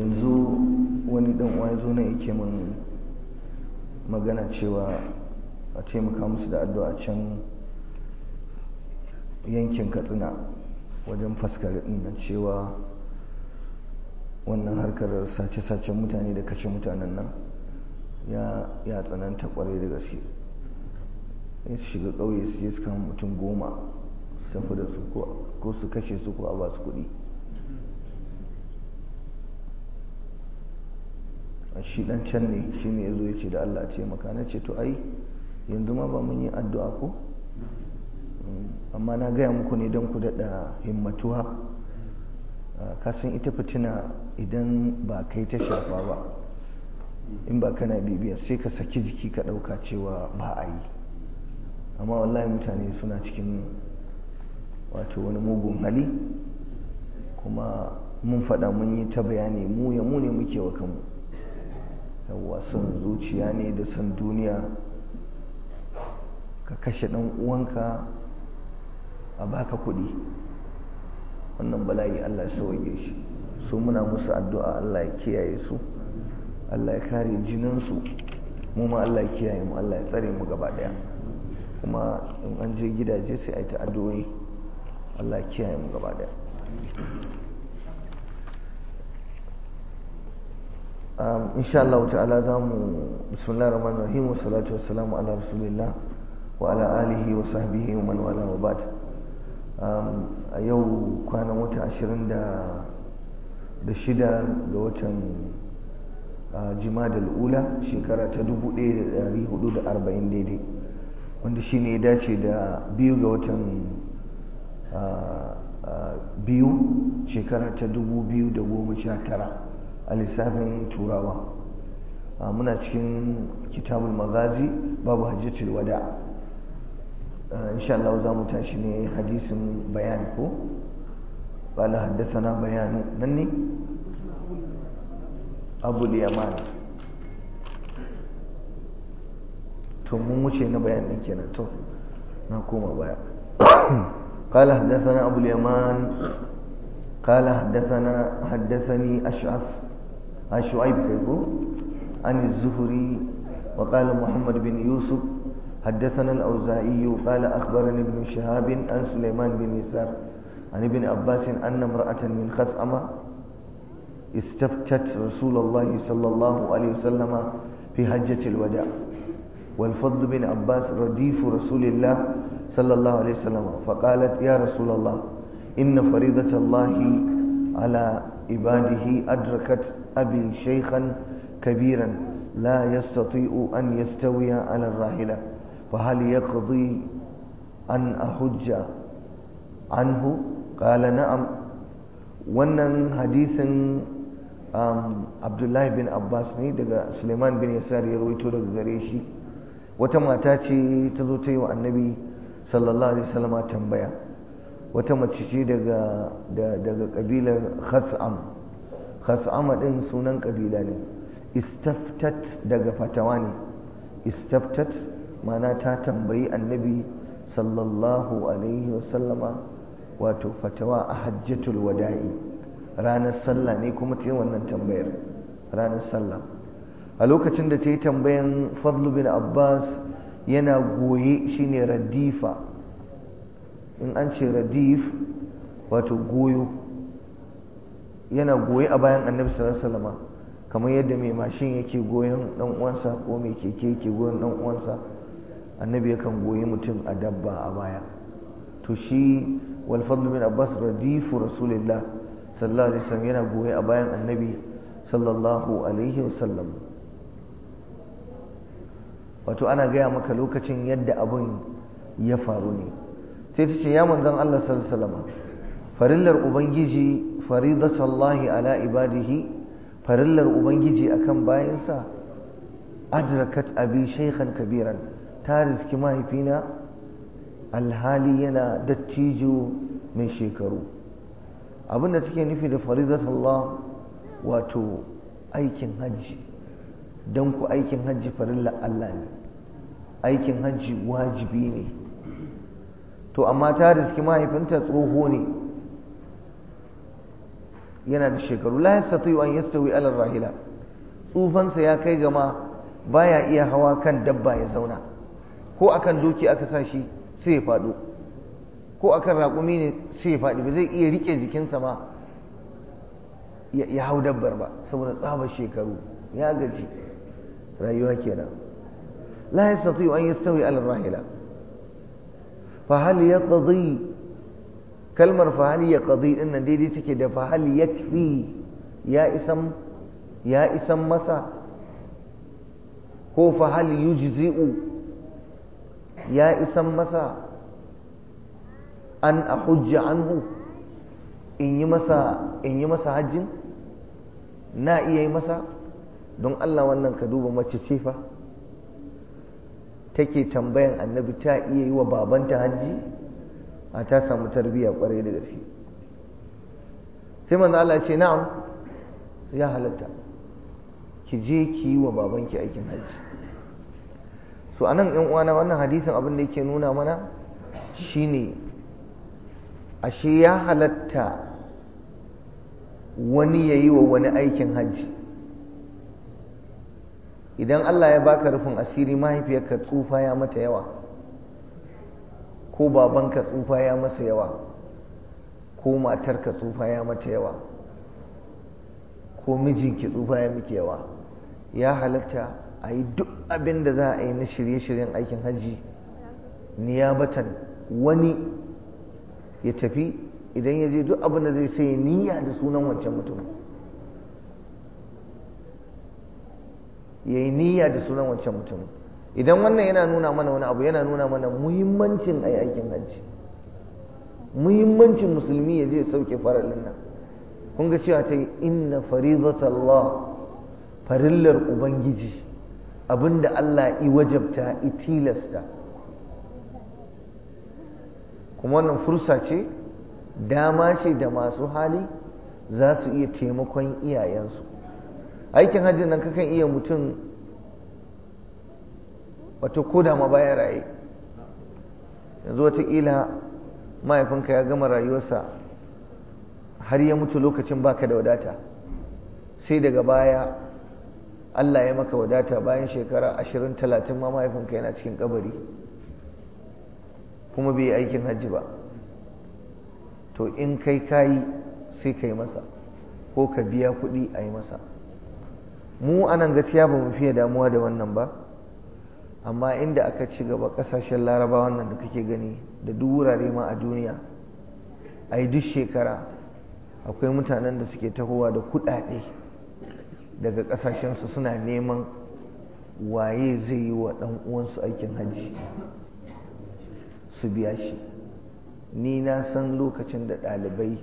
yanzu wani dan uwa zo na yake min magana cewa a taimaka musu da addu'a can yankin katsina wajen faskare din nan cewa wannan harkar sace-sacen mutane da kashe mutanen nan ya tsananta kwarai da gaske ya shiga ƙauye su je su kama mutum goma su tafi da su ko su kashe su ko a ba su kuɗi shi dan can ne shi ne ya zo ya ce da Allah ce maka na ce to ai yanzu ma ba mun yi addu'a ko amma na gaya muku ne don ku daɗa himmatuwa kasan ita fitina idan ba kai ta shafa ba in ba kana bibiya sai ka saki jiki ka ɗauka cewa ba a yi amma wallahi mutane suna cikin wato wani mugun hali kuma mun faɗa mun yi ta bayani mu ya mu ne muke wa kanmu yawwa son zuciya ne da son duniya ka kashe ɗan uwanka a baka kuɗi wannan bala'i Allah ya sauke shi su muna musu addu'a Allah ya kiyaye su Allah ya kare jininsu mu ma Allah ya kiyaye mu Allah ya tsare mu gaba daya kuma in an je gidaje sai a yi ta addu'o'i Allah ya kiyaye mu gaba daya insha Allah ta'ala za mu bismillahir rahmanir rahim wa salatu wassalamu ala rasulillah wa ala alihi wa sahbihi wa man wala wa ba'd a yau kwanan wata ashirin da shida ga watan jimadal ula shekara ta 1440 daidai wanda shi ne ya dace da biyu ga watan biyu shekara ta 2019 a lissafin turawa muna cikin kitabul magazi babu hajjatul wada' إن شاء الله زام تاشني حديث بيانكو قال حدثنا بيان نني أبو اليمان to mun wuce na bayan din kenan to na koma baya قال حدثنا أبو اليمان قال حدثنا حدثني أشعث شعيب كيفو عن الزهري وقال محمد بن يوسف حدثنا الأوزاعي قال أخبرني ابن شهاب عن سليمان بن يسار عن ابن عباس أن امرأة من خثعمة استفتت رسول الله صلى الله عليه وسلم في حجة الوداع والفضل بن عباس رديف رسول الله صلى الله عليه وسلم فقالت يا رسول الله إن فريضة الله على عباده أدركت أبي شيخا كبيرا لا يستطيع أن يستوي على الراحلة فهل يقضي أن أحج عنه قال نعم wannan hadisin abdullahi bin abbas ne daga suleiman bin yasar ya rawaito daga gare shi wata mata ce ta zo ta yi wa annabi sallallahu alaihi wasallama tambaya wata mace ce daga daga kabilar khas'am khas'ama din sunan kabila ne istaftat daga fatawa ne istaftat mana ta tambayi annabi sallallahu alaihi wasallama wato fatawa a hajjatul wada'i ranar sallah ne kuma ta yi wannan tambayar ranar sallah a lokacin da ta yi tambayan fadlu bin abbas yana goye shine radifa in an ce radif wato goyo yana goye a bayan annabi sallallahu alaihi wasallama kamar yadda mai mashin yake goyon dan uwansa ko mai keke yake goyon dan uwansa annabi yakan goyi mutum a dabba a baya to shi wal fadl bin abbas radifu rasulillah sallallahu alaihi wasallam yana goye a bayan annabi sallallahu alaihi wasallam wato ana gaya maka lokacin yadda abun ya faru ne sai ta ce ya manzon Allah sallallahu alaihi wasallam farillar ubangiji faridatullahi ala ibadihi farillar ubangiji akan bayansa adrakat abi shaykhan kabiran ta riski mahaifina alhali yana dattijo mai shekaru abinda take nufi da faridatullah wato aikin hajji don ku aikin hajji farilla Allah ne aikin hajji wajibi ne to amma ta riski mahaifinta tsoho ne yana da shekaru la yastati an yastawi ala rahila tsufansa ya kai gama baya iya hawa kan dabba ya zauna ko akan doki aka sa shi sai ya faɗo ko akan raƙumi ne sai ya faɗi ba zai iya rike jikinsa ma ya hau dabbar ba saboda tsabar shekaru ya gaji rayuwa kenan la yastati an yastawi ala rahila fa hal yaqdi kalmar fa hal yaqdi din nan daidai take da fa hal yakfi ya isan ya isan masa ko fa hal yujzi'u ya isan masa an ahujja anhu in yi masa in yi masa hajjin na iya yi masa don Allah wannan ka duba mace ce fa take tambayan annabi ta iya yi wa babanta hajji a ta samu tarbiyya kwarai da gaske sai manzo Allah ya ce na'am ya halatta ki je ki yi wa babanki aikin hajji so anan yan uwana wannan hadisin abin da yake nuna mana shine ashe ya halatta wani ya yi wa wani aikin hajji idan Allah ya baka rufin asiri mahaifiyarka tsufa ya mata yawa ko babanka tsufa ya masa yawa ko matarka tsufa ya mata yawa ko mijinki tsufa ya miki yawa ya halatta a yi duk abin da za a yi na shirye-shiryen aikin hajji niyabatan wani ya tafi idan ya je duk abin da zai sai niyya da sunan wancan mutum ya yi niyya da sunan wancan mutum idan wannan yana nuna mana wani abu yana nuna mana muhimmancin a aikin hajji muhimmancin musulmi ya je sauke faralin nan kun ga cewa ta yi inna farizatallah farillar ubangiji abinda Allah i wajabta i tilasta kuma wannan fursa ce dama ce da masu hali za su iya taimakon iyayensu aikin hajji nan kakan iya mutum wato koda ma bayan raye yanzu watakila mahaifinka ya gama rayuwarsa har ya mutu lokacin baka da wadata sai daga baya Allah ya maka wadata bayan shekara ashirin talatin ma mahaifinka yana cikin kabari kuma bai yi aikin hajji ba to in kai kayi sai ka yi masa ko ka biya kuɗi a yi masa mu anan gaskiya ba mu fiye damuwa da wannan ba amma inda aka ci gaba ƙasashen laraba wannan da kake gani da duk wurare ma a duniya a yi duk shekara akwai mutanen da suke tahowa da kuɗaɗe daga ƙasashensu suna neman waye zai yi wa ɗan uwansu aikin hajji su biya shi ni na san lokacin da ɗalibai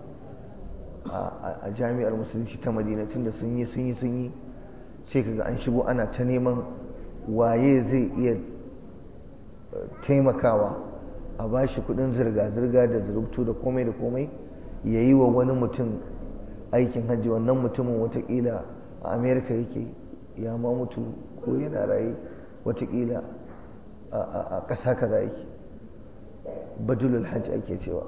a jami'ar musulunci ta madina tun da sun yi sun yi sun yi sai kaga an shigo ana ta neman waye zai iya taimakawa a ba shi kudin zirga-zirga da zurubtu da komai da komai ya yi wa wani mutum aikin hajji wannan mutumin watakila a amerika yake ya ma mutu ko yana raye watakila a ƙasa kaza yake badulul hajji ake cewa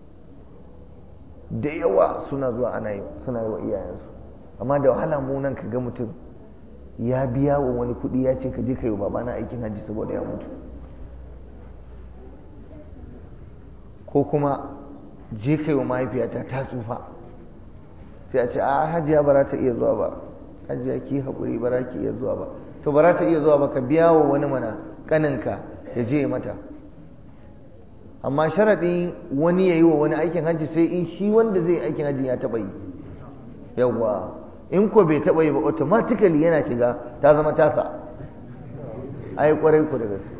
da yawa suna zuwa ana yi suna yi wa iyayensu amma da wahala mu nan ka ga mutum ya biya wa wani kuɗi ya ce ka je ka yi wa babana aikin hajji saboda ya mutu ko kuma je ka yi wa mahaifiyata ta tsufa sai a ce a hajiya ba za ta iya zuwa ba hajiya ki haƙuri ba za ki iya zuwa ba to ba za ta iya zuwa ba ka biya wa wani mana ƙaninka ya je mata amma sharaɗin wani ya yi wa wani aikin hajji sai in shi wanda zai aikin hajji ya taɓa yi yawwa in ko bai taɓa yi ba automatically yana shiga ta zama tasa ai kwarai ku da gaske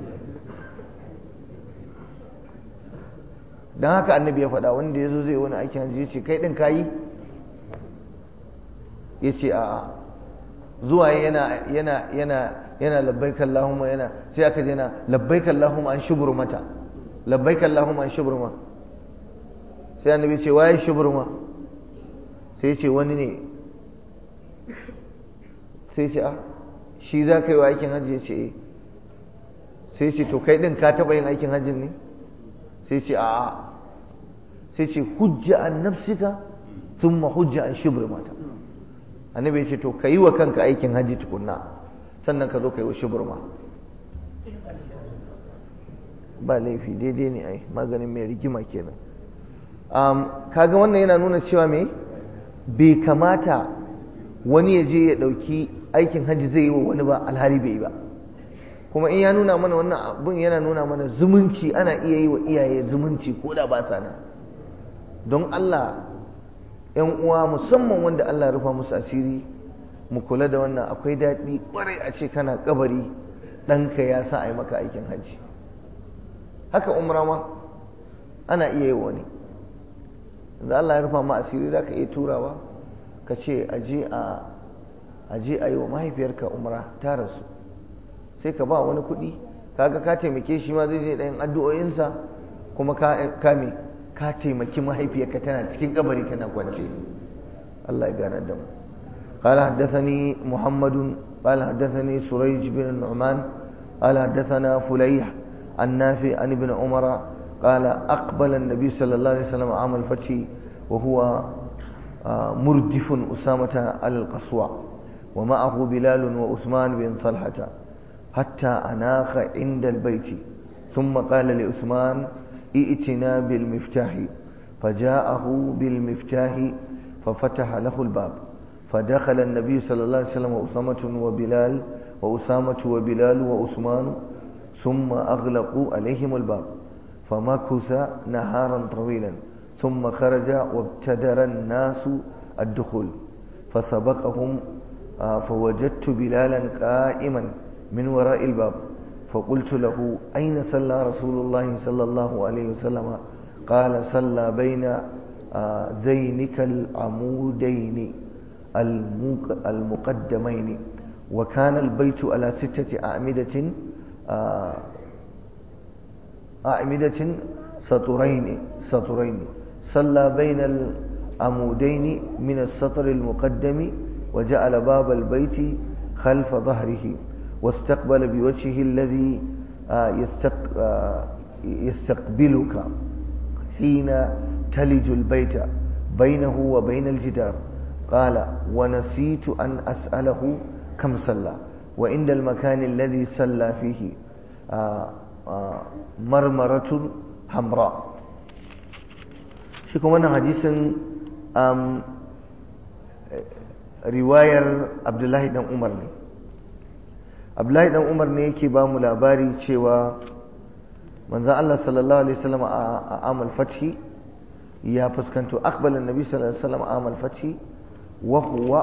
don haka annabi ya faɗa wanda ya zo zai wani aikin hajji ya ce kai ɗin kayi ya ce a zuwa yana yana yana yana labbaik Allahumma yana sai aka je na labbaik Allahumma an shubur mata labbaik Allahumma an shuburma sai annabi ce waye shuburma sai ce wani ne sai ce a shi za ka yi wa aikin hajji ya ce eh sai ce to kai din ka taɓa yin aikin hajjin ne sai ce a sai ce hujja an nafsika thumma hujja an shibr mata annabi ya ce to ka yi wa kanka aikin hajji tukunna sannan ka zo ka yi wa shuburma ba laifi daidai ne ai maganin mai rigima kenan kaga wannan yana nuna cewa me bai kamata wani ya je ya ɗauki aikin hajji zai yi wa wani ba alhari bai yi ba kuma in ya nuna mana wannan abin yana nuna mana zumunci ana iya yi wa iyaye zumunci ko da ba sa nan don Allah ‘yan uwa musamman wanda Allah rufa musu asiri mu kula da wannan akwai daɗi ƙwarai a ce kana kabari ɗanka ya sa a yi maka aikin hajji haka umra ma ana iya yi wani da Allah ya rufa ma asiri za ka iya turawa ka ce aje a yi wa mahaifiyarka umra ta rasu sai ka ba wani kuɗi kaga ka taimake shi ma zai je ɗayan addu'o'insa kuma ka kame ka taimaki mahaifiyarka tana cikin kabari tana kwance Allah ya gane da mu قال حدثني محمد قال حدثني سريج بن النعمان قال حدثنا فليح عن نافع عن ابن عمر قال أقبل النبي صلى الله عليه وسلم عام الفتح وهو مردف أسامة على القصوى ومعه بلال وعثمان بن طلحة حتى أناخ عند البيت ثم قال لعثمان ائتنا بالمفتاح فجاءه بالمفتاح ففتح له الباب فدخل النبي صلى الله عليه وسلم وأسامة وبلال وأسامة وبلال وعثمان ثم أغلقوا عليهم الباب فمكث نهارا طويلا ثم خرج وابتدر الناس الدخول فسبقهم فوجدت بلالا قائما من وراء الباب فقلت له أين صلى رسول الله صلى الله عليه وسلم قال صلى بين ذينك العمودين المقدمين وكان البيت على ستة أعمدة أعمدة سطرين سطرين صلى بين العمودين من السطر المقدم وجعل باب البيت خلف ظهره واستقبل بوجهه الذي يستقبلك حين تلج البيت بينه وبين الجدار قال ونسيت أن أسأله كم صلى وعند المكان الذي صلى فيه مرمرة حمراء شكو من حديث riwayar abdullahi dan umar ne abdullahi dan umar ne yake ba mu labari cewa manzan Allah sallallahu alaihi wasallam a amal fathi ya fuskanto akbalan nabi sallallahu alaihi wasallam a amal fathi wa huwa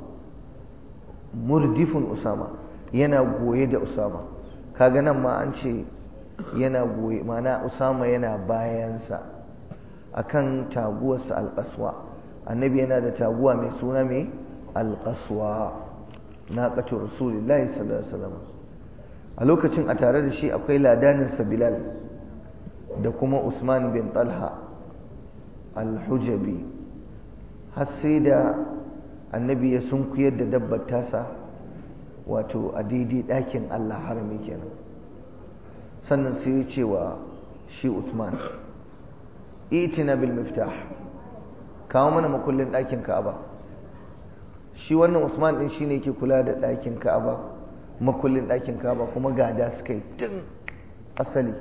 murdifun usama yana goye da usama kaga nan ma an ce yana goye mana usama yana bayansa akan taguwarsa alƙaswa annabi yana da taguwa mai suna mai alƙaswa na ƙacin rasulullahi sallallahu alaihi wasallam a lokacin a tare da shi akwai ladaninsa bilal da kuma usman bin talha alhujabi har sai da annabi ya sunkuyar da dabbar tasa wato a daidai ɗakin allah harami kenan sannan sai ya ce wa shi usman itina bil miftah kawo mana makullin ɗakin ka'aba shi wannan usman ɗin shine yake kula da ɗakin ka'aba makullin ɗakin ka'aba kuma gada suka yi tun asali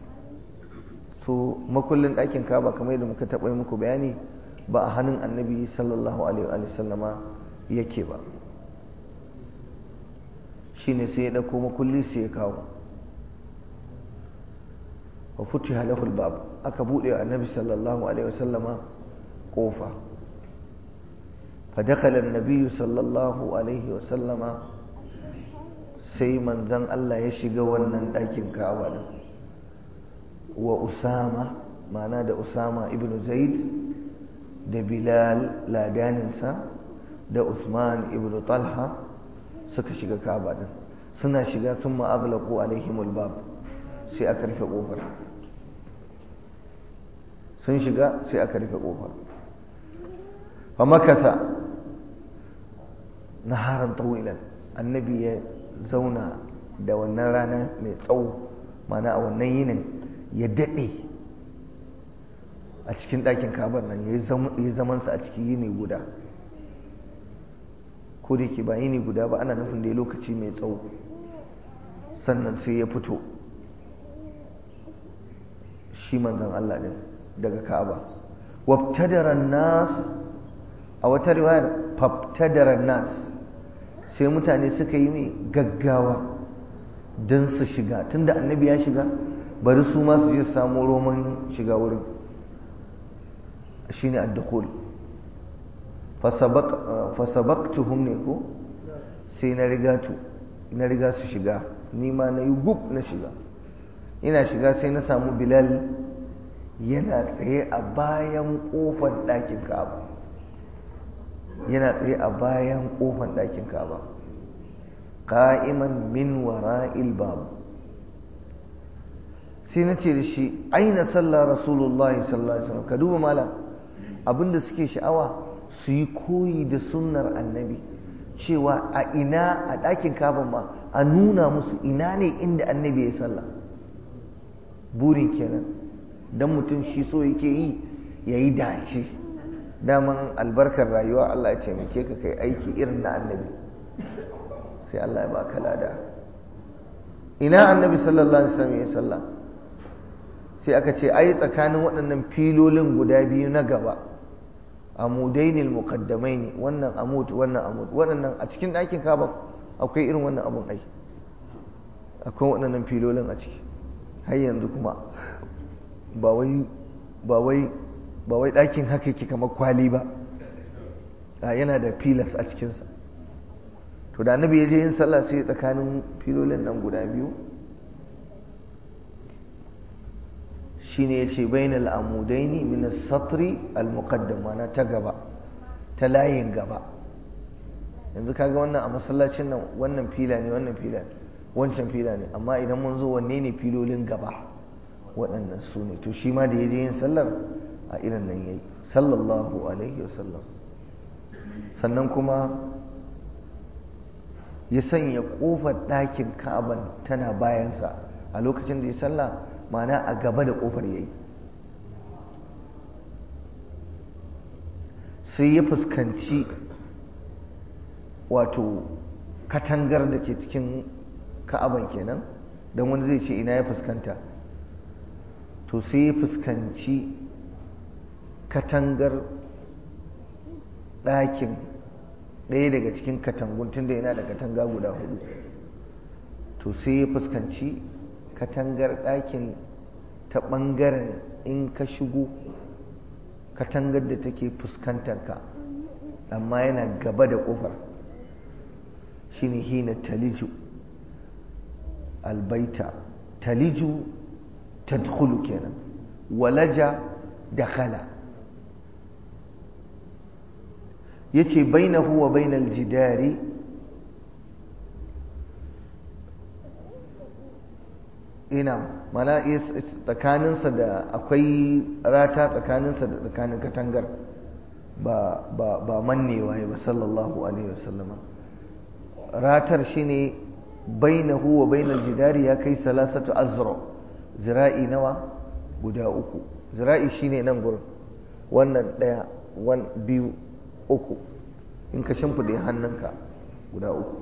so makullin ɗakin ka'aba kamar yadda muka taɓa muku bayani ba a hannun annabi sallallahu alaihi wa sallama yake ba shine sai ya ɗauko makulli sai ya kawo wa futiha lahu bab aka buɗe annabi sallallahu alaihi wa sallama kofa فدخل النبي صلى الله عليه وسلم sai manzan Allah ya shiga wannan ɗakin Ka'aba din wa Usama mana da Usama ibn Zaid da Bilal ladaninsa da Usman ibn Talha suka shiga Ka'aba din suna shiga sun ma'aglaku alaihimul bab sai aka rufe ƙofar sun shiga sai aka rufe ƙofar famakata naharan tawilan annabi ya zauna da wannan rana mai tsawo mana a wannan yinin ya daɗe a cikin ɗakin kabar nan ya yi zamansa a ciki yini guda ko da yake ba yini guda ba ana nufin da ya lokaci mai tsawo sannan sai ya fito shi manzan Allah ɗin daga ka'aba wabtadaran nas a wata riwayar fabtadaran nas sai mutane suka yi mai gaggawa don su shiga tunda annabi ya shiga bari su ma su je samu roman shiga wurin shine ad-dukhul fasabaqtuhum ne ko sai na riga tu na riga su shiga ni ma na yi gub na shiga ina shiga sai na samu bilal yana tsaye a bayan kofar ɗakin ka'aba yana tsaye a bayan kofar ɗakin ka'aba qa'iman min wara'il bab sai na ce da shi aina sallah rasulullahi sallallahu alaihi wasallam ka duba malam abinda suke sha'awa su yi koyi da sunnar annabi cewa a ina a ɗakin kaban ma a nuna musu ina ne inda annabi ya sallah burin kenan don mutum shi so yake yi ya yi dace daman albarkar rayuwa Allah ya taimake ka kai aiki irin na annabi sai Allah ya baka lada ina annabi sallallahu alaihi wasallam ya sallah sai aka ce ai tsakanin waɗannan filolin guda biyu na gaba amudainil muqaddamaini wannan amud wannan amud waɗannan a cikin ɗakin kaba akwai irin wannan abun ai akwai waɗannan filolin a ciki har yanzu kuma ba wai ba wai ba wai ɗakin haka yake kamar kwali ba a yana da filas a cikinsa to da annabi ya je yin sallah sai tsakanin filolin nan guda biyu shine yace bainal amudaini min as-satri al-muqaddam mana ta gaba ta layin gaba yanzu kaga wannan a masallacin nan wannan fila ne wannan fila ne wancan fila ne amma idan mun zo wanne ne filolin gaba waɗannan su ne to shi ma da ya je yin sallar a irin nan yayi sallallahu alaihi wasallam sannan kuma ya sanya ƙofar ɗakin ka'aban tana bayansa a lokacin da ya sallah mana a gaba da ƙofar yayi sai ya fuskanci wato katangar da ke cikin ka'aban kenan don wani zai ce ina ya fuskanta to sai ya fuskanci katangar ɗakin ɗaya daga cikin katangun tunda yana da katanga guda hudu to sai ya fuskanci katangar ɗakin ta ɓangaren in ka shigo katangar da take fuskantar ka amma yana gaba da ƙofar shine hina taliju albaita taliju tadkhulu kenan walaja dakhala yace bainahu wa bainal jidari ina mana tsakaninsa da akwai rata tsakaninsa da tsakanin katangar ba ba ba mannewa ba sallallahu alaihi wasallama ratar shine bainahu wa bainal jidari ya kai salasatu azra zira'i nawa guda uku zira'i shine nan gurin wannan daya wan biyu uku in ka shimfide hannunka guda uku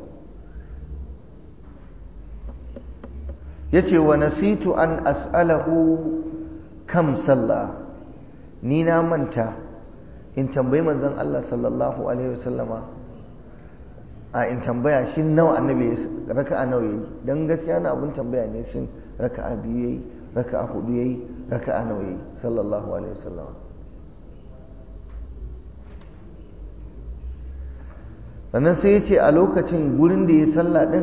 yace wa nasitu an as'alahu kam sallah ni na manta in tambayi manzon Allah sallallahu alaihi wasallama a in tambaya shi nawa annabi raka'a nawa yayi dan gaskiya na abun tambaya ne shin raka'a biyu yayi raka'a hudu yayi raka'a nawa yayi sallallahu alaihi wasallama sannan sai ya ce a lokacin gurin da ya sallah din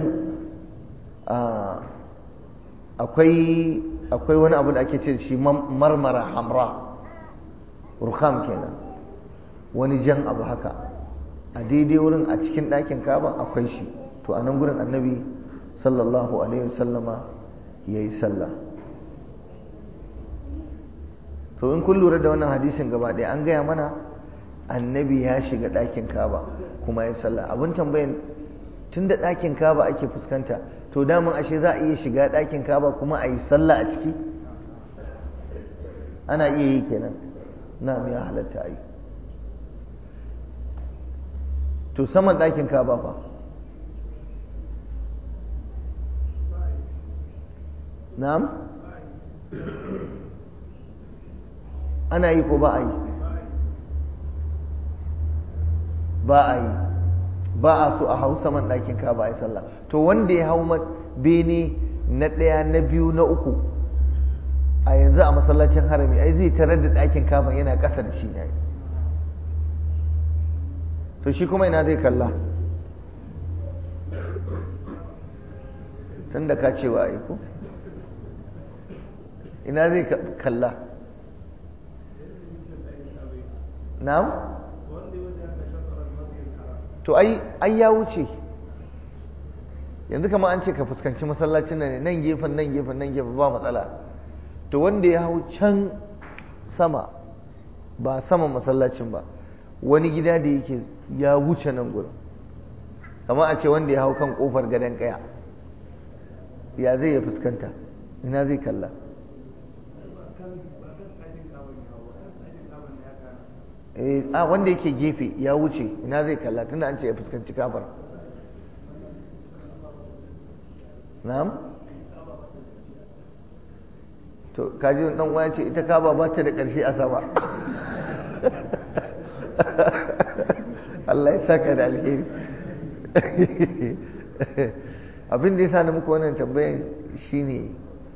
akwai akwai wani abu da ake ce shi marmara hamra rukam kenan wani jan abu haka a daidai wurin a cikin ɗakin kaba akwai shi to a nan gurin annabi sallallahu alaihi wasallama ya yi sallah to in kun lura da wannan hadisin gaba ɗaya an gaya mana annabi ya shiga ɗakin kaba kuma ya sallah abin tambayan tun da ɗakin kaba ake fuskanta to daman ashe za a iya shiga ɗakin kaba kuma a yi sallah a ciki ana iya yi kenan na ya halatta a yi to saman ɗakin kaba fa na'am ana yi ko ba a yi ba a yi ba a so a hau saman ɗakin kaba a yi sallah to wanda ya hau bene na ɗaya na biyu na uku a yanzu a masallacin harami ai zai tarar da ɗakin kaba yana ƙasa da shi ne to shi kuma ina zai kalla tun da ka cewa a ko ina zai kalla na'am to ai ai ya wuce yanzu kama an ce ka fuskanci masallacin nan nan gefen nan gefen nan gefen ba matsala to wanda ya hau can sama ba saman masallacin ba wani gida da yake ya wuce nan gurin kama a ce wanda ya hau kan kofar gadon kaya ya zai ya fuskanta ina zai kalla a wanda yake gefe ya wuce ina zai kalla tunda an ce ya fuskanci kafar na'am to kaji dan uwa ce ita kaba ba ta da ƙarshe a sama Allah ya saka da alheri abin da ya sa na muku wannan tambayan shine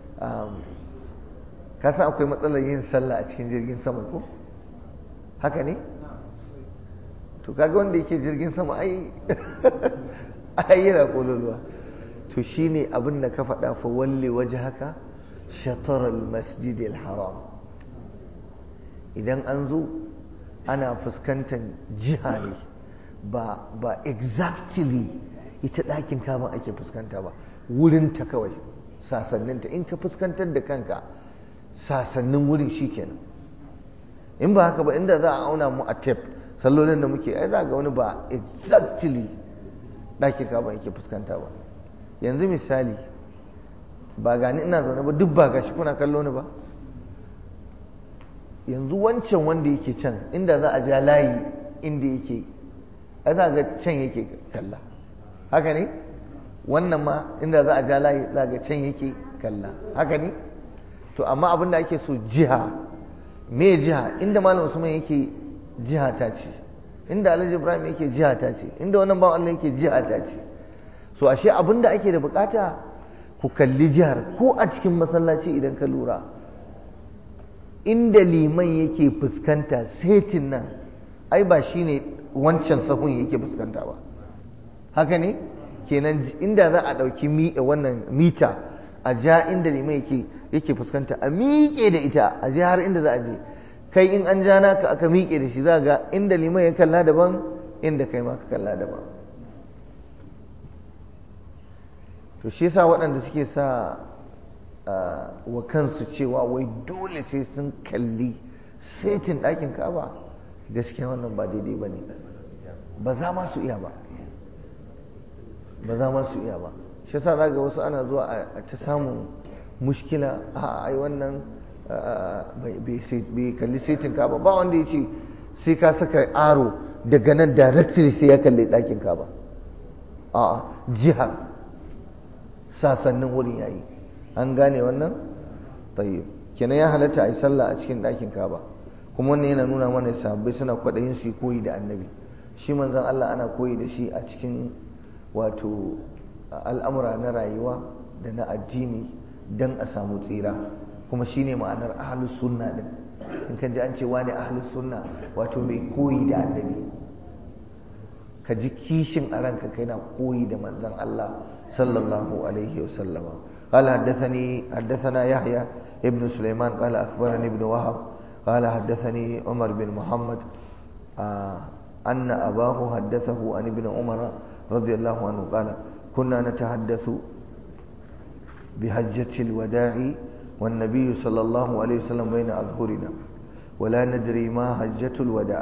ka san akwai matsalar yin sallah a cikin jirgin sama ko haka ne to kaga wanda yake jirgin sama ai ai yana kololuwa to shine abin da ka faɗa fa walli waje haka shatar al-masjid al-haram idan an zo ana fuskantar jiha ne ba ba exactly ita ɗakin kama ake fuskanta ba wurinta kawai sasanninta in ka fuskantar da kanka sasannin wurin shikenan in ba haka ba inda za a auna mu a tape sallolin da muke ai za ga wani ba exactly ɗakin kama yake fuskanta ba yanzu misali ba gani ina zaune ba duk ba gashi kuna kallo ni ba yanzu wancan wanda yake can inda za a ja layi inda yake a za ga can yake kalla haka ne wannan ma inda za a ja layi za ga can yake kalla haka ne to amma abinda ake so jiha me jiha inda malam usman yake jiha ta ce inda alhaji ibrahim yake jiha ta ce inda wannan bawan allah yake jiha ta ce so ashe abinda ake da bukata ku kalli jihar ko a cikin masallaci idan ka lura inda liman yake fuskanta setin nan ai ba shine wancan sahun yake fuskanta ba haka ne kenan inda za a ɗauki wannan mita a ja inda liman yake yake fuskanta a miƙe da ita a je har inda za a je kai in an ja naka aka miƙe da shi za ga inda liman ya kalla daban inda kai ma ka kalla daban to shi yasa waɗanda suke sa wa kansu cewa wai dole sai sun kalli setin ɗakin kaba gaskiya wannan ba daidai ba ne ba za ma su iya ba ba za ma su iya ba shi yasa za ga wasu ana zuwa a ta samun mushkila a ai wannan bai kalli setin kaba ba wanda ya ce sai ka saka aro daga nan directly sai ya kalli ɗakin kaba a jihar sasannin wurin yayi an gane wannan tayyib kenan ya halatta a yi sallah a cikin ɗakin kaba kuma wannan yana nuna mana sahabbai suna kwaɗayin su koyi da annabi shi manzon Allah ana koyi da shi a cikin wato al'amura na rayuwa da na addini don a samu tsira kuma shine ma'anar ahlus sunna din in kan ji an ce wani ahlus sunna wato mai koyi da annabi ka ji kishin a ranka kai na koyi da manzon Allah sallallahu alaihi wasallama قال حدثني حدثنا يحيى ابن سليمان قال أخبرني ابن وهب قال حدثني عمر بن محمد آه أن أباه حدثه عن ابن عمر رضي الله عنه قال كنا نتحدث بحجة الوداع والنبي صلى الله عليه وسلم بين أظهرنا ولا ندري ما حجة الوداع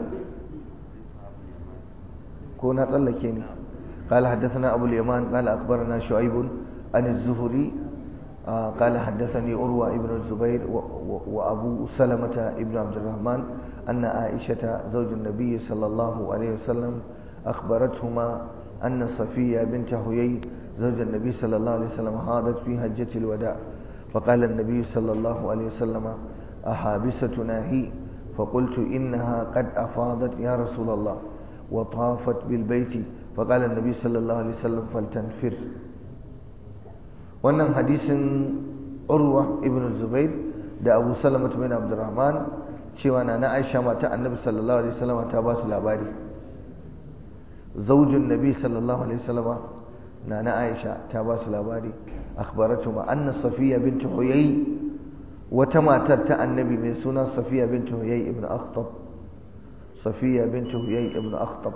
كنا طلقيني قال حدثنا أبو اليمان قال أخبرنا شعيب عن الزهري قال حدثني أروى ابن الزبير وأبو سلمة ابن عبد الرحمن أن عائشة زوج النبي صلى الله عليه وسلم أخبرتهما أن صفية بنت هيي زوج النبي صلى الله عليه وسلم حاضت في هجة الوداع فقال النبي صلى الله عليه وسلم أحابستنا هي فقلت إنها قد أفاضت يا رسول الله وطافت بالبيت فقال النبي صلى الله عليه وسلم فلتنفر wannan hadisin urwa ibn zubair da abu salama bin abdurrahman cewa na na aisha mata annabi sallallahu alaihi wasallam ta ba su labari zaujin nabi sallallahu alaihi wasallam na na aisha ta ba su labari akhbaratu ma anna safiya bint huyay wata matar ta annabi mai suna safiya bint huyay ibn akhtab safiya bint huyay ibn akhtab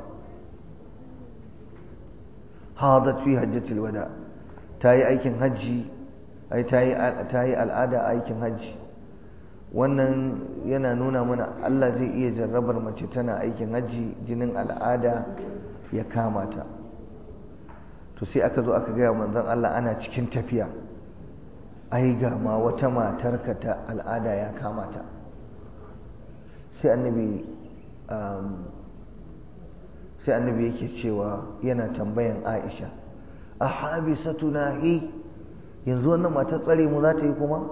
hadat fi hajjatil wada ta yi aikin hajji ai ta yi al'ada aikin hajji wannan yana nuna mana Allah zai iya jarrabar mace tana aikin hajji jinin al'ada ya kama ta to sai aka zo aka gaya manzon Allah ana cikin tafiya ai ga ma wata matarka ta al'ada ya kama ta sai annabi sai annabi yake cewa yana tambayan Aisha a habisatuna hi yanzu wannan matar tsare mu za ta yi kuma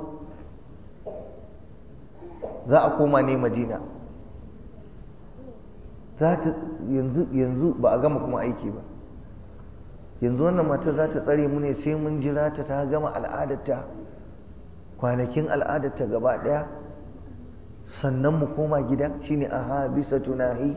za a koma ne madina za ta yanzu yanzu ba a gama kuma aiki ba yanzu wannan matar za ta tsare mu ne sai mun jira ta ta gama al'adarta kwanakin al'adarta gaba ɗaya sannan mu koma gida shine aha bisa tunahi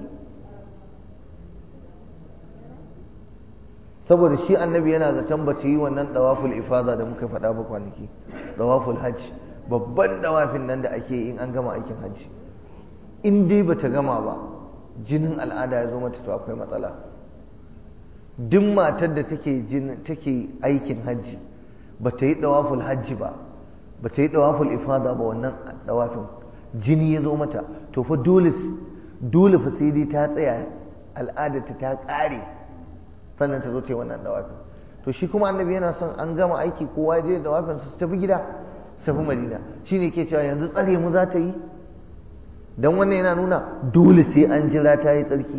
saboda shi annabi yana zaton ba ta yi wannan dawaful ifada da muka faɗa ba kwanaki dawaful hajj babban dawafin nan da ake in an gama aikin hajji in dai ba ta gama ba jinin al'ada ya zo mata to akwai matsala duk matar da take take aikin hajji ba ta yi dawaful hajji ba ba ta yi dawaful ifada ba wannan dawafin jini ya zo mata to fa dole dole fa sai dai ta tsaya al'adarta ta ƙare sannan ta zo ta yi wannan dawafin to shi kuma annabi yana son an gama aiki kowa je dawafin su tafi gida su tafi madina shine ke cewa yanzu tsare mu za ta yi dan wannan yana nuna dole sai an jira ta yi tsarki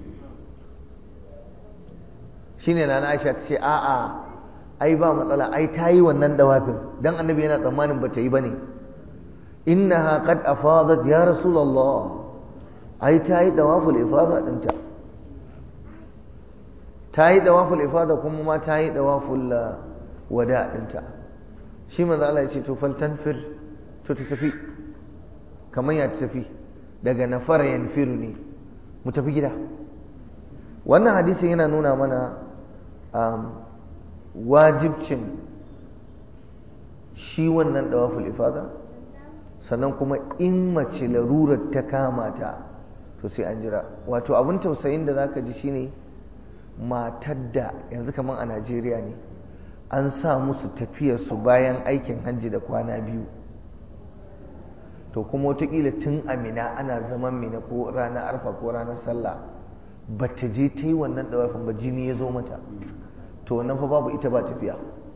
shine na Aisha ta ce a'a ai ba matsala ai ta yi wannan dawafin dan annabi yana tsammanin ba ta yi bane innaha qad afadat ya rasulullah ai ta yi dawaful ifada dinta ta yi dawaful ifada kuma ma ta yi dawaful wada dinta shi manzo Allah ya ce to fal tanfir to ta tafi kamar ya tafi daga nafara yanfiru ne mu tafi gida wannan hadisin yana nuna mana wajibcin shi wannan dawaful ifada sannan kuma in mace larurar ta kama ta to sai an jira wato abin tausayin da zaka ji shine matar da yanzu kamar a Najeriya ne an sa musu tafiyarsu bayan aikin hajji da kwana biyu to kuma wataƙila tun amina ana zaman mina ko ranar arfa ko ranar sallah ba ta je ta yi wannan ɗawafin ba jini ya zo mata to wannan fa babu ita ba tafiya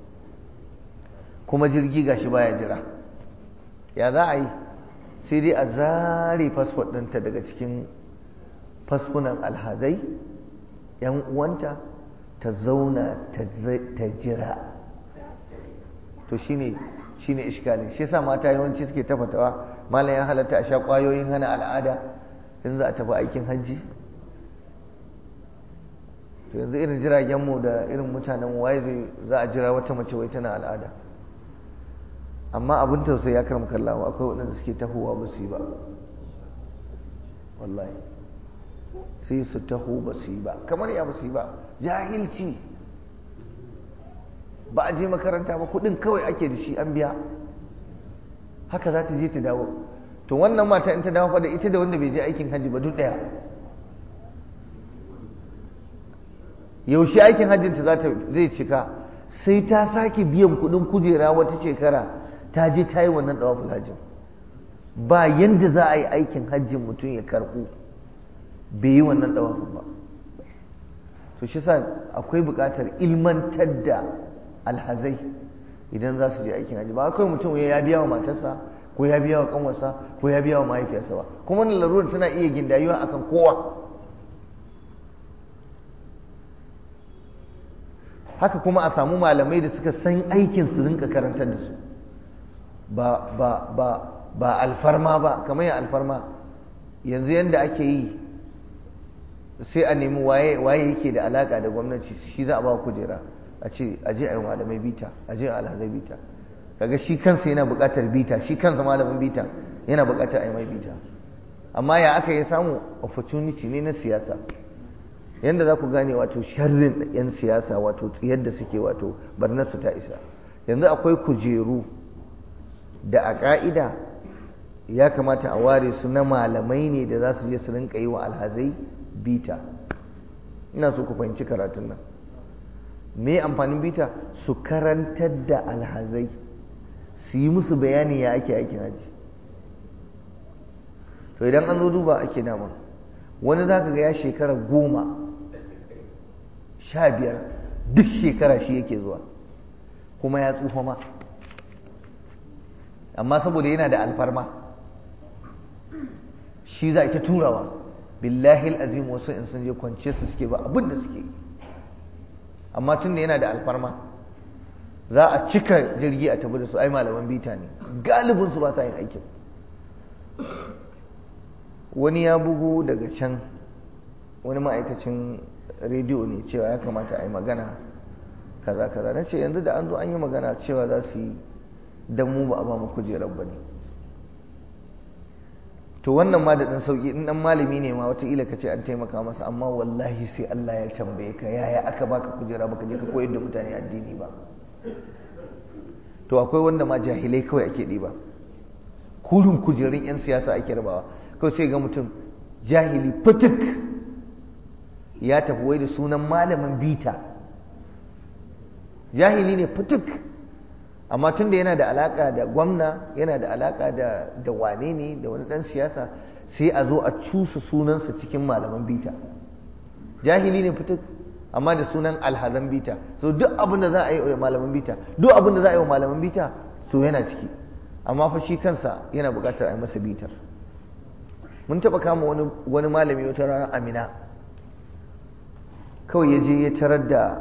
kuma jirgi gashi baya jira ya za a yi sai dai a zare fasfot ɗinta daga cikin fasfunan alhazai yan uwanta ta zauna ta jira to shine shine iskali shi yasa mata yawanci suke tafatawa malam ya halatta a sha kwayoyin hana al'ada in za a tafi aikin hajji to yanzu irin jiragen mu da irin mutanen waye zai za a jira wata mace wai tana al'ada amma abin tausayi ya karmu kallawa akwai waɗanda suke tahowa ba su yi ba wallahi sai su taho ba su yi ba kamar ya ba su yi ba jahilci ba a je makaranta ba kudin kawai ake da shi an biya haka za ta je ta dawo to wannan mata in ta dawo fa da ita da wanda bai je aikin hajji ba duk daya yaushe aikin hajjinta za ta zai cika sai ta sake biyan kudin kujera wata shekara ta je ta yi wannan dawaful hajjin ba yanda za a yi aikin hajjin mutum ya karɓu bai yi wannan dawafin ba to shi sa akwai buƙatar ilmantar da alhazai idan za su je aikin hajji ba akwai mutum ya biya wa matarsa ko ya biya wa kanwarsa ko ya biya wa mahaifiyarsa ba kuma wannan larurar tana iya gindayuwa akan kowa haka kuma a samu malamai da suka san aikin su rinka karantar da su ba ba ba ba alfarma ba kamar ya alfarma yanzu yanda ake yi sai a nemi waye waye yake da alaka da gwamnati shi za a ba kujera a ce a je a yi malamai bita a je a alhazai bita kaga shi kansa yana buƙatar bita shi kansa malamin bita yana buƙatar a yi mai bita amma ya aka yi samu opportunity ne na siyasa yanda za ku gane wato sharrin yan siyasa wato tsiyar da suke wato barnarsu ta isa yanzu akwai kujeru da a ƙa'ida ya kamata a ware su na malamai ne da za su je su rinka yi wa alhazai bita ina so ku fahimci karatun nan me amfanin bita su karantar da alhazai su yi musu bayani ya ake aikin haji to idan an zo duba ake dama wani za ka ga ya shekara goma sha biyar duk shekara shi yake zuwa kuma ya tsufa ma amma saboda yana da alfarma shi za a ta turawa billahi azim wasu in sun je kwance su suke ba abin da suke amma tun da yana da alfarma za a cika jirgi a tafi da su ai malaman bita ne galibin su ba sa yin aikin wani ya bugu daga can wani ma'aikacin rediyo ne cewa ya kamata a yi magana kaza kaza na ce yanzu da an zo an yi magana cewa za su yi don mu ba a ba mu kujerar ba ne to wannan ma da ɗan sauƙi in ɗan malami ne ma wataƙila ka ce an taimaka masa amma wallahi sai Allah ya tambaye ka yaya aka baka kujera baka je ka koyar da mutane addini ba to akwai wanda ma jahilai kawai ake ɗiba kurin kujerun 'yan siyasa ake rabawa kawai sai ga mutum jahili fituk ya tafi wai da sunan malamin bita jahili ne fituk amma tun da yana da alaka da gwamna yana da alaka da da wane ne da wani dan siyasa sai a zo a cusa sunansa cikin malaman bita jahili ne fituk amma da sunan alhazan bita so duk abin da za a yi wa malaman bita duk abin da za a yi wa malaman bita so yana ciki amma fa shi kansa yana buƙatar a yi masa bitar mun taɓa kama wani wani malami wata rana amina kawai ya je ya tarar da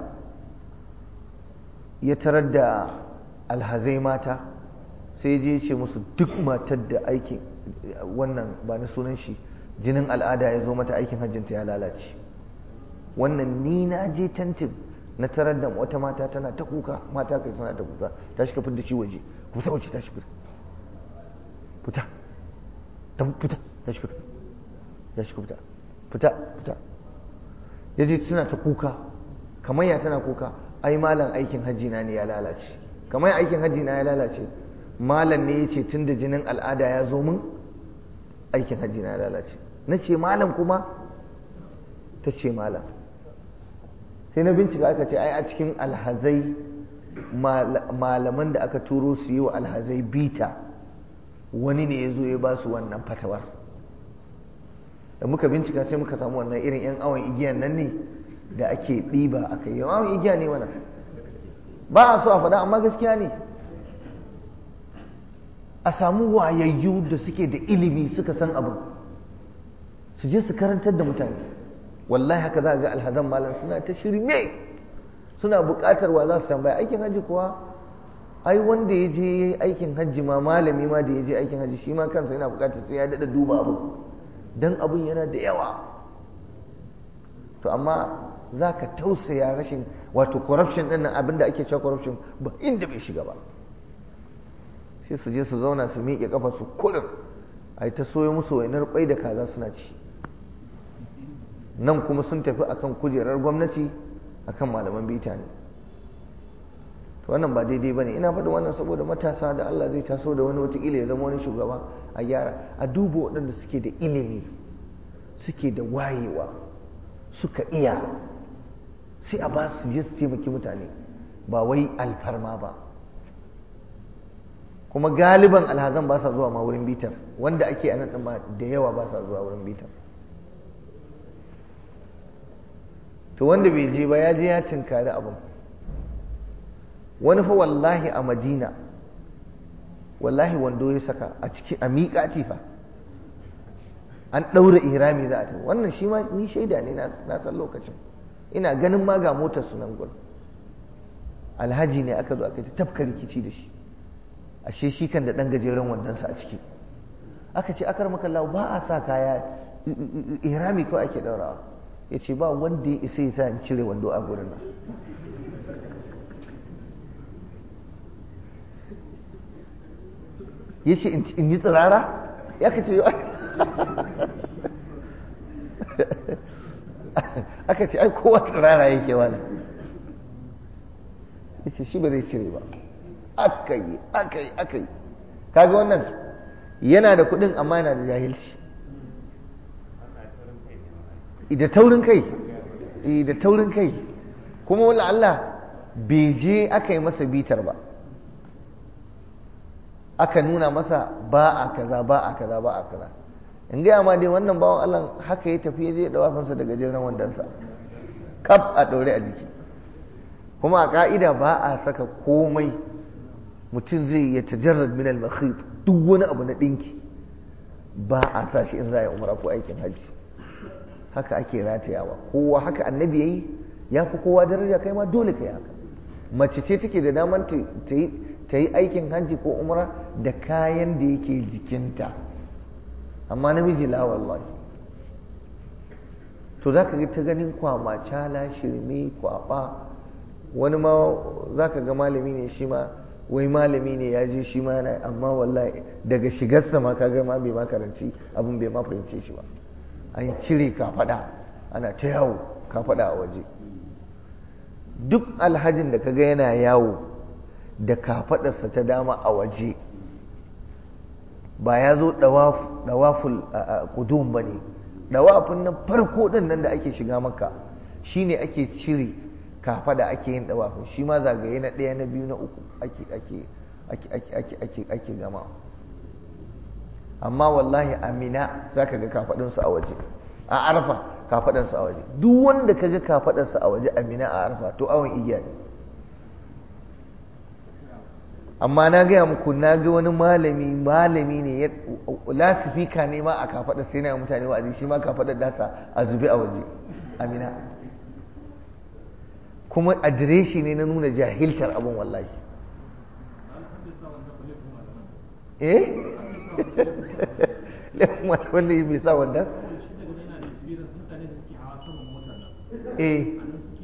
ya tarar da alhazai mata sai je ce musu duk matar da aikin wannan ba na sunan shi jinin al'ada ya zo mata aikin hajjinta ya lalace wannan ni na je tantin na tarar da wata mata tana ta kuka mata kai suna ta kuka ta shi kafin da shi waje ku sa waje ta shi fita fita ta fita ta shi fita ta shi fita fita fita ya je suna ta kuka kamar ya tana kuka ai malam aikin hajji na ne ya lalace kamar ya aikin hajji na ya lalace malam ne ya ce tun da jinin al'ada ya zo min aikin hajji na ya lalace na ce malam kuma ta ce malam sai na bincika aka ce ai a cikin alhazai malaman da aka turo su yi wa alhazai bita wani ne ya zo ya ba su wannan fatawar da muka bincika sai muka samu wannan irin 'yan awon igiyan nan ne da ake ɗiba a kai awon igiya ne wannan ba a so a faɗa amma gaskiya ne a samu wayayyu da suke da ilimi suka san abu su je su karantar da mutane wallahi haka za ga alhazan malam suna ta shirme suna buƙatar wa za su tambaya aikin hajji kuwa ai wanda ya je aikin hajji ma malami ma da ya je aikin hajji shi ma kansa yana buƙatar sai ya daɗa duba abu dan abun yana da yawa to amma za ka tausaya rashin wato corruption ɗin nan abinda ake cewa corruption ba inda bai shiga ba sai su je su zauna su miƙe kafa su kurin a ta soyo musu wainar kwai da kaza suna ci nan kuma sun tafi akan kujerar gwamnati akan malaman bita ne to wannan ba daidai ba ne ina faɗin wannan saboda matasa da Allah zai taso da wani watakila ya zama wani shugaba a gyara a duba waɗanda suke da ilimi suke da wayewa suka iya sai a ba su je su taimaki mutane ba wai alfarma ba kuma galiban alhazan ba sa zuwa ma wurin bitar wanda ake a nan ɗin ma da yawa ba sa zuwa wurin bitar to wanda bai je ba ya je ya tinkari abin wani fa wallahi a madina wallahi wando ya saka a ciki a miƙati fa an ɗaura ihrami za a tafi wannan shi ma ni shaida ne na san lokacin ina ganin ma ga motar sunan gurin alhaji ne aka zo aka ta tafka rikici da shi ashe shi kan da ɗan gajeren wandonsa a ciki aka ce akar makalla ba a sa kaya ihrami kawai ake ɗaurawa ya ce ba wanda ya isa ya sa in cire wando a gurin nan ya ce in yi tsirara ya ka ce aka ce ai kowa tsirara yake wani ya ce shi ba zai cire ba aka yi aka yi aka yi kaga wannan yana da kudin amma yana da jahilci da taurin kai da taurin kai kuma wala Allah bai je aka yi masa bitar ba aka nuna masa ba a kaza ba a kaza ba a kaza in gaya ma dai wannan bawan Allah haka ya tafi zai dawa fansa daga jiran wandansa kaf a ɗaure a jiki kuma a ka'ida ba a saka komai mutum zai ya tajarrad min al-makhit duk wani abu na dinki ba a sa shi in za a yi umra ko aikin hajji haka ake ratayawa kowa haka annabi yayi ya fi kowa daraja kai ma dole kai haka mace ce take da daman ta yi ta yi aikin hajji ko umra da kayan da yake jikinta amma namiji la wallahi to za ka ta ganin kwama cala shirme kwaba wani ma za ka ga malami ne shi ma wai malami ne ya je shi ma yana amma wallahi daga shigarsa ma ka ma bai ma karanci abin bai ma fahimce shi ba an cire kafada ana ta yawo kafada a waje duk alhajin da kaga yana yawo da kafadarsa ta dama a waje ba ya zo dawaful kudum ba ne dawafin nan farko din nan da ake shiga maka shine ake cire kafada ake yin dawafin shi ma zagaye na ɗaya na biyu na uku ake ake ake ake ake gama amma wallahi amina za ka ga kafaɗinsu a waje a arfa kafaɗinsu a waje duk wanda ka ga kafaɗinsu a waje amina a arfa to awon igiya ne amma na gaya muku na ga wani malami malami ne ya lasifika ne ma a kafaɗar sai na mutane wa'azi shi ma kafaɗar dasa a zube a waje amina kuma adireshi ne na nuna jahiltar abin wallahi eh wanda yi bai sa wanda eh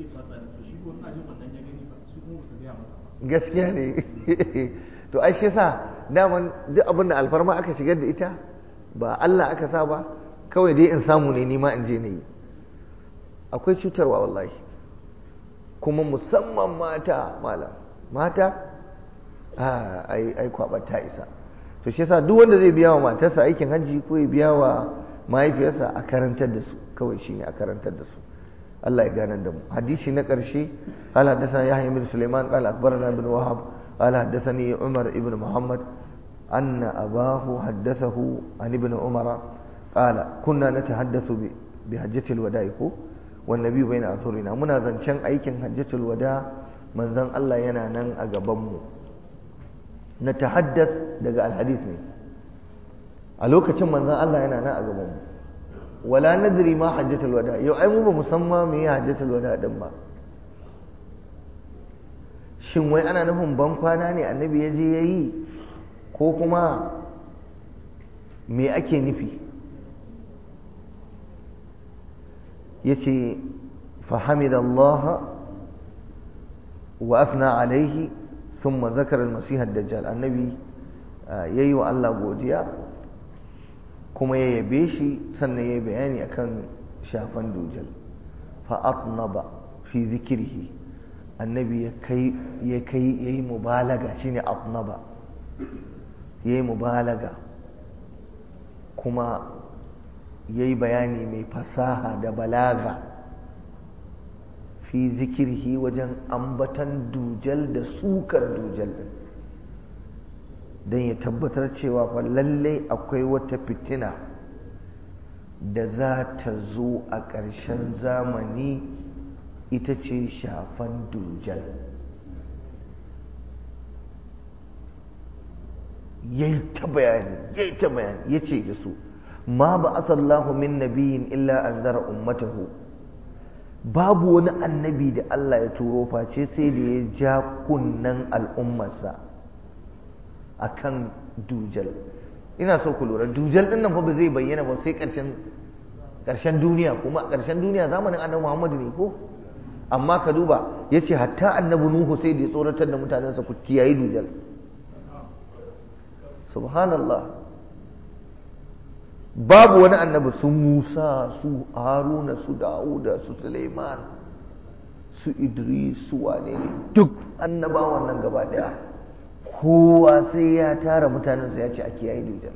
gaskiya ne to ai shi sa daman duk abin da alfarma aka shigar da ita ba Allah aka sa ba kawai dai in samu ne nima in je ne yi akwai cutarwa wallahi kuma musamman mata malam mata ai ai kwabar ta isa to shi yasa duk wanda zai biya wa matarsa aikin hajji ko ya biya wa mahaifiyarsa a karantar da su kawai shine a karantar da su Allah ya gane da mu hadisi na ƙarshe قال حدثنا يحيى بن سليمان قال أخبرنا ابن وهب قال حدثني عمر ابن محمد أن أباه حدثه عن ابن عمر قال كنا نتحدث بحجة الوداع والنبي بين أثورنا منا زنشان أيكن حجة الوداع من زن الله ينانا أقبمه نتحدث دقاء الحديث ne a lokacin manzon Allah yana nan a gaban mu wala nadri ma hajjatul wada yau ai mu ba musamman me ya hajjatul wada din ba shin wai ana nufin ban kwana ne annabi ya je yayi ko kuma me ake nufi yace فحمد الله وأثنى عليه ثم ذكر المسيح الدجال النبي yayi wa Allah godiya kuma ya yabe shi sannan ya yi bayani akan shafan dujal fa atnaba fi zikirhi annabi ya kai ya kai yayi mubalaga shine atnaba yayi mubalaga kuma yayi bayani mai fasaha da balaga fi zikirhi wajen ambatan dujal da sukar dujal din don ya tabbatar cewa fa lallai akwai wata fitina da za ta zo a ƙarshen zamani ita ce shafan dujal yayi ta bayani yayi ta bayani yace da su ma ba asallahu min nabiyin illa anzara ummatahu babu wani annabi da Allah ya turo face sai da ya ja kunnan al'ummarsa akan dujal ina so ku lura dujal din nan fa ba zai bayyana ba sai ƙarshen ƙarshen duniya kuma ƙarshen duniya zamanin annabi Muhammadu ne ko amma ka duba yace hatta annabi Nuhu sai da ya tsoratar da mutanensa ku kiyaye dujal subhanallah babu wani annabi su Musa su Haruna su Dawuda su Suleiman su Idris su wane ne duk annabawan nan gaba daya kowa sai ya tara mutanensa ya ce a kiyaye dujal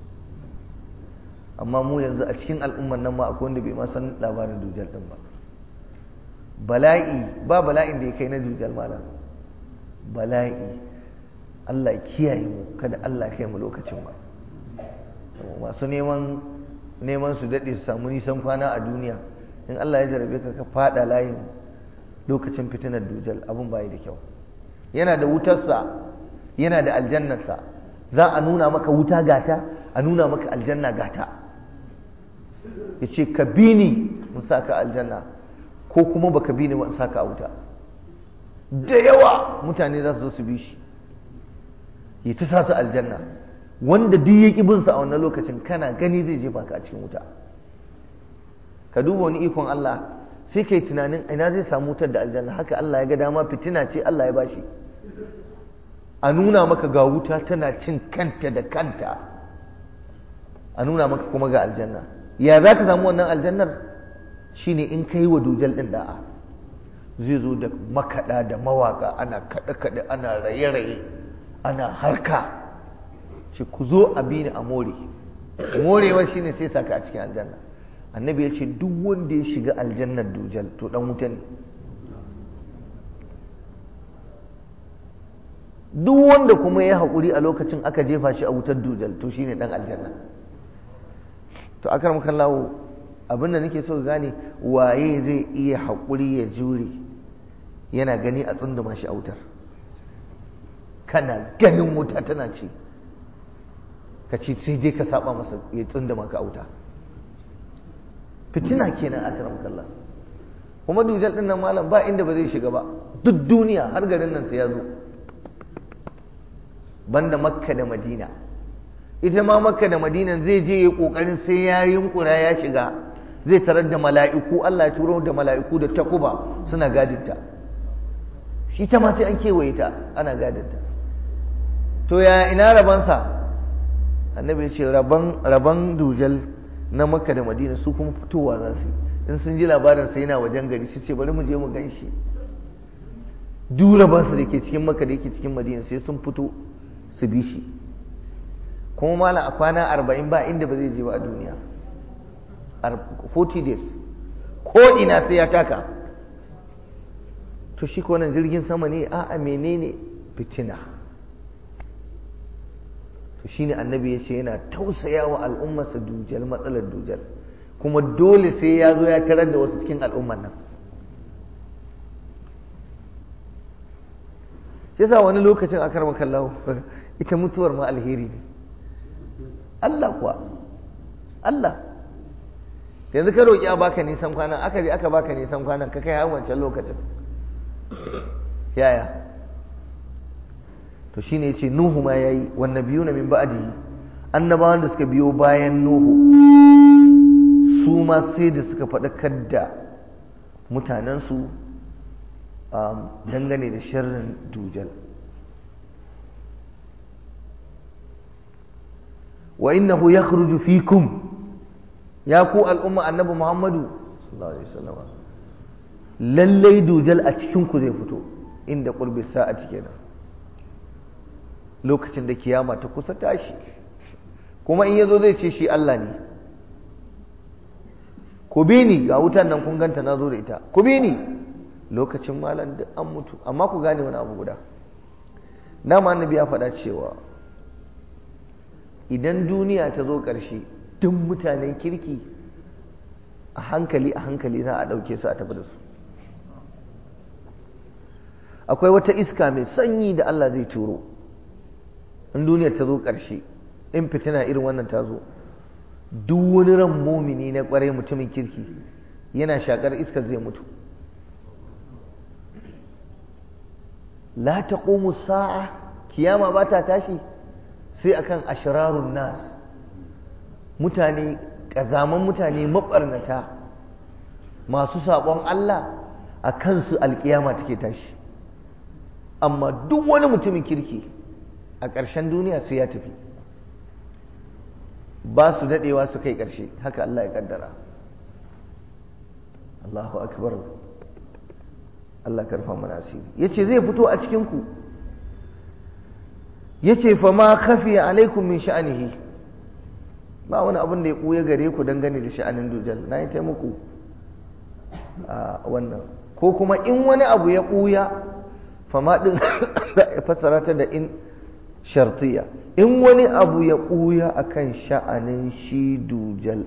amma mu yanzu a cikin al'ummar nan ma akwai wanda bai ma san labarin dujal din ba bala'i ba bala'in da ya kai na dujal malam bala'i Allah ya kiyaye mu kada Allah ya kai mu lokacin ba masu neman neman su daɗe su samu nisan kwana a duniya in Allah ya jarabe ka ka fada layin lokacin fitinar dujal abin bayi da kyau yana da wutarsa yana da aljannarsa za a nuna maka wuta gata a nuna maka aljanna gata ya ce ka bi ni mun sa ka aljanna ko kuma baka bi ni ba in sa ka a wuta da yawa mutane za su zo su bi shi ya ta sa su aljanna wanda duk ya ƙi bin sa a wannan lokacin kana gani zai jefa ka a cikin wuta ka duba wani ikon Allah sai kai tunanin ina zai samu wutar da aljanna haka Allah ya ga dama fitina ce Allah ya bashi a nuna maka ga wuta tana cin kanta da kanta a nuna maka kuma ga aljanna ya za ka samu wannan aljannar shine in ka yi wa dujal ɗin da'a zai zo da makaɗa da mawaƙa ana kaɗe-kaɗe ana raye-raye ana harka ce ku zo a bi ni a more morewa shine sai saka a cikin aljanna annabi ya ce duk wanda ya shiga aljannar dujal to dan wuta ne duk wanda kuma ya haƙuri a lokacin aka jefa shi a wutar dujal to shine dan aljanna to akar mukan lawo abinda nake so gane waye zai iya haƙuri ya jure yana gani a tsunduma shi a wutar kana ganin wuta tana ce ka ce sai dai ka saba masa ya tsunduma ka a wuta fitina kenan akar mukan kuma dujal din nan malam ba inda ba zai shiga ba duk duniya har garin nan sai ya zo banda makka da madina ita ma makka da madina zai je ya kokarin sai ya yunkura ya shiga zai tarar da mala'iku Allah ya turo da mala'iku da takuba suna gadinta shi ta ma sai an kewaye ta ana gadinta to ya ina rabansa annabi ya ce raban raban dujal na makka da madina su kuma fitowa za su in sun ji labarin sai yana wajen gari su ce bari mu je mu gan shi duk rabansu da ke cikin makka da yake cikin madina sai sun fito su bi shi kuma malam a kwana arba'in ba inda ba zai je ba a duniya 40 days ko ina sai ya taka to shi ko nan jirgin sama ne a a menene fitina to shine annabi ya ce yana tausaya wa al'ummarsa dujal matsalar dujal kuma dole sai ya zo ya tarar da wasu cikin al'ummar nan shi yasa wani lokacin akar makallahu ita mutuwar ma alheri ne Allah kuwa Allah yanzu ka roƙi a baka nisan kwana aka je aka baka nisan kwanan ka kai har wancan lokacin yaya to shine yace nuhu ma yayi wan nabiyuna min ba'dihi annabawan da suka biyo bayan nuhu su ma sai da suka faɗakar da mutanensu dangane da sharrin dujal wa innahu yakhruju fikum ya ku al'umma annabi Muhammadu sallallahu alaihi wasallam lallai dujal a cikin ku zai fito inda qurbi sa'ati kenan lokacin da kiyama ta kusa tashi kuma in yazo zai ce shi Allah ne ku bi ni ga wutan nan kun ganta na zo da ita ku bi ni lokacin malam duk an mutu amma ku gane wani abu guda na ma annabi ya faɗa cewa idan duniya ta zo ƙarshe duk mutanen kirki a hankali a hankali za a ɗauke su a tafi da su akwai wata iska mai sanyi da Allah zai turo in duniyar ta zo ƙarshe in fitina irin wannan ta zo duk wani ran mumini na ƙwarai mutumin kirki yana shakar iskar zai mutu la taqumu sa'a kiyama ba ta tashi sai akan ashrarun nas mutane kazaman mutane mabarnata masu sabon Allah a kansu alkiyama take tashi amma duk wani mutumin kirki a ƙarshen duniya sai ya tafi ba su daɗewa su kai ƙarshe haka Allah ya ƙaddara Allahu akbar Allah karfa mana asiri yace zai fito a cikin ku yace fa ma khafi alaikum min sha'anihi ba wani abin da ya ɓuya gare ku dangane da sha'anin dujal na yi taimako a wannan ko kuma in wani abu ya ɓuya fama ɗin fassara ta da in shartiya in wani abu ya ɓuya a kan sha'anin shi dujal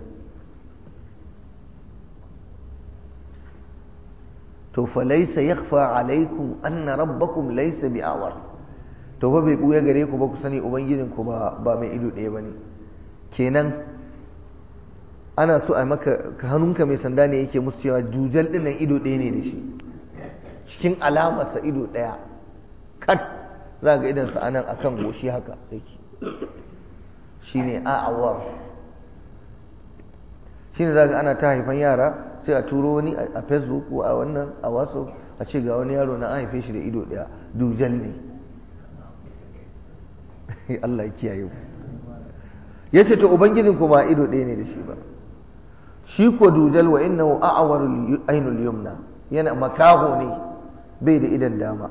to fa laisa yakhfa alaikum anna rabbakum laisa bi'awar to ba bai ɓuya gare ku ba ku sani ubangijinku ba ba mai ido ɗaya ba ne kenan ana so a maka hannunka mai sanda ne yake musu cewa dujal ɗin nan ido ɗaya ne da shi cikin alamarsa ido ɗaya kat za ga idansa a nan akan goshi haka yake shi ne a'awar shi ne za ga ana ta haifan yara sai a turo wani a facebook ko a wannan a wasu a ce ga wani yaro na an haife shi da ido ɗaya dujal ne Allah ya kiyaye ku ya ce to ubangijin ku ba ido ɗaya ne da shi ba shi ko dujal wa innahu a'warul ainul yumna yana makaho ne bai da idan dama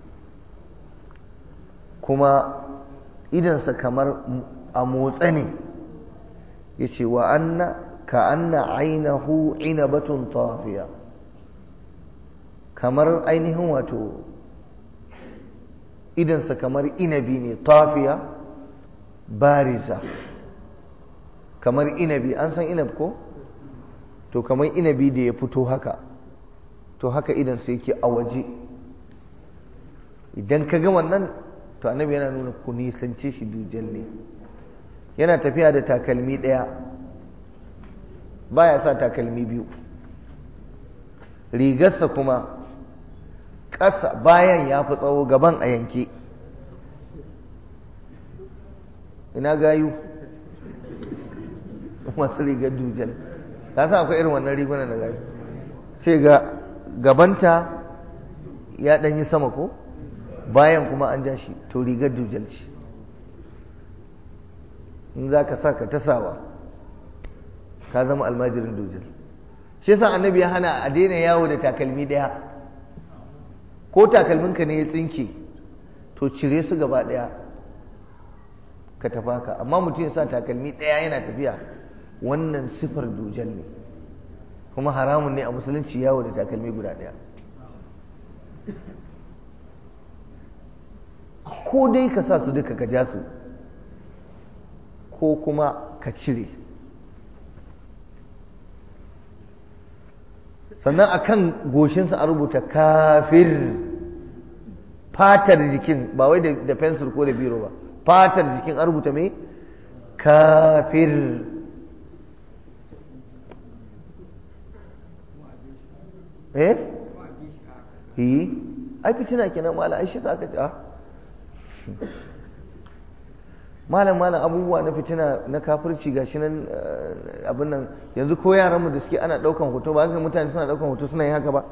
kuma idansa kamar a motsa ne ya ce wa anna ka anna ainihu inabatun tafiya kamar ainihin wato idansa kamar inabi ne tafiya bariza kamar inabi an san inab ko to kamar inabi da ya fito haka to haka idan sai yake a waje idan ka ga wannan to annabi yana nuna ku nisance shi dujal ne yana tafiya da takalmi ɗaya baya sa takalmi biyu rigarsa kuma ƙasa bayan ya fi tsawo gaban a yanke ina gayu masu rigar dujal ta sa akwai irin wannan rigunan da gayu sai ga gabanta ya ɗanyi sama ko bayan kuma an ja shi to rigar dujal ce in za ka sa ka tasawa ka zama almajirin dujal shi yasa annabi ya hana a daina yawo da takalmi ɗaya ko takalminka ne ya tsinke to cire su gaba ɗaya ka tafa ka amma mutum ya sa takalmi ɗaya yana tafiya wannan sifar dujal ne kuma haramun ne a musulunci yawo da takalmi guda ɗaya ko dai ka sa su duka ka ja su ko kuma ka cire sannan a kan goshinsa a rubuta kafir fatar jikin ba wai da fensir ko da biro ba fatar jikin a rubuta mai kafir eh yi ai fitina kenan mala ai shi sa aka ta malam malam abubuwa na fitina na kafirci gashi nan abin nan yanzu ko yaran mu da suke ana daukan hoto ba ga mutane suna daukan hoto suna yin haka ba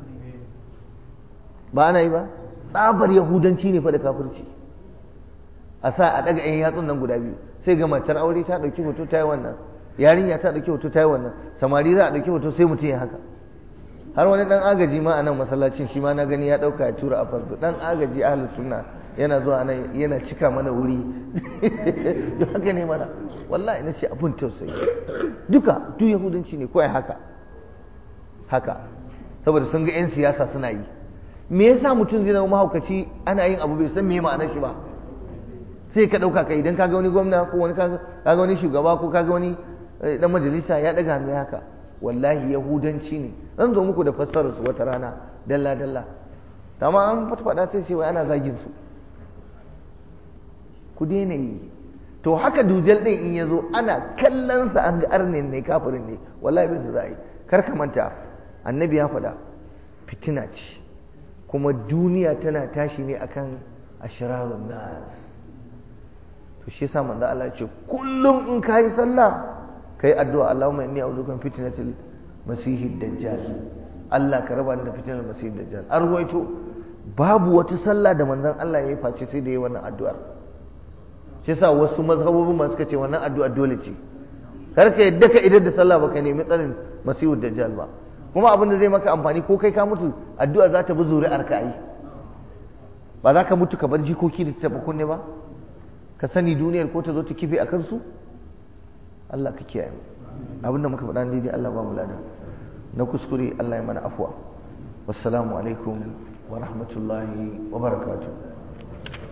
ba ana yi ba tsabar yahudanci ne fa da kafirci a sa a daga yan yatsun nan guda biyu sai ga matar aure ta dauki hoto ta yi wannan yarinya ta dauki hoto ta yi wannan samari za a dauki hoto sai mutum ya haka har wani dan agaji ma a nan masallacin shi ma na gani ya dauka ya tura a farko dan agaji ahlus sunna yana zuwa nan yana cika mana wuri haka ne mana wallahi na ce abun tausayi duka duk yahudanci ne kawai haka haka saboda sun ga 'yan siyasa suna yi me yasa mutum zai zama mahaukaci ana yin abu bai san me ma'anar shi ba sai ka ɗauka ka idan kaga wani gwamna ko wani kaga wani shugaba ko kaga wani dan majalisa ya ɗaga hannu haka wallahi yahudanci ne zan zo muku da fassarar su wata rana dalla dalla amma an faɗa sai ce wai ana zagin su ku daina yi to haka dujal din in ya zo ana kallon sa an ga arnin ne kafirin ne wallahi bai su za yi kar ka manta annabi ya faɗa fitina ce kuma duniya tana tashi ne akan ashrarun nas to shi yasa manzo Allah ya ce kullum in kai sallah kai addu'a Allahumma inni a'udhu min fitnatil masihid dajjal Allah ka raba ni da fitnar masihid dajjal an ruwaito babu wata sallah da manzon Allah ya yi face sai da yi wannan addu'ar shi yasa wasu mazhabobin ma suka ce wannan addu'a dole ce kar ka yadda ka idan da sallah baka nemi tsarin masihid dajjal ba kuma abin da zai maka amfani ko kai ka mutu addu'a za ta bi zuri'ar ka yi ba za ka mutu ka bar jikoki da taɓa kunne ba ka sani duniyar ko ta zo ta kife a kansu Allah ka kiyaye abinda muka faɗa ne dai Allah ba mu lada na kuskure Allah ya mana afuwa wassalamu alaikum wa rahmatullahi wa barakatuh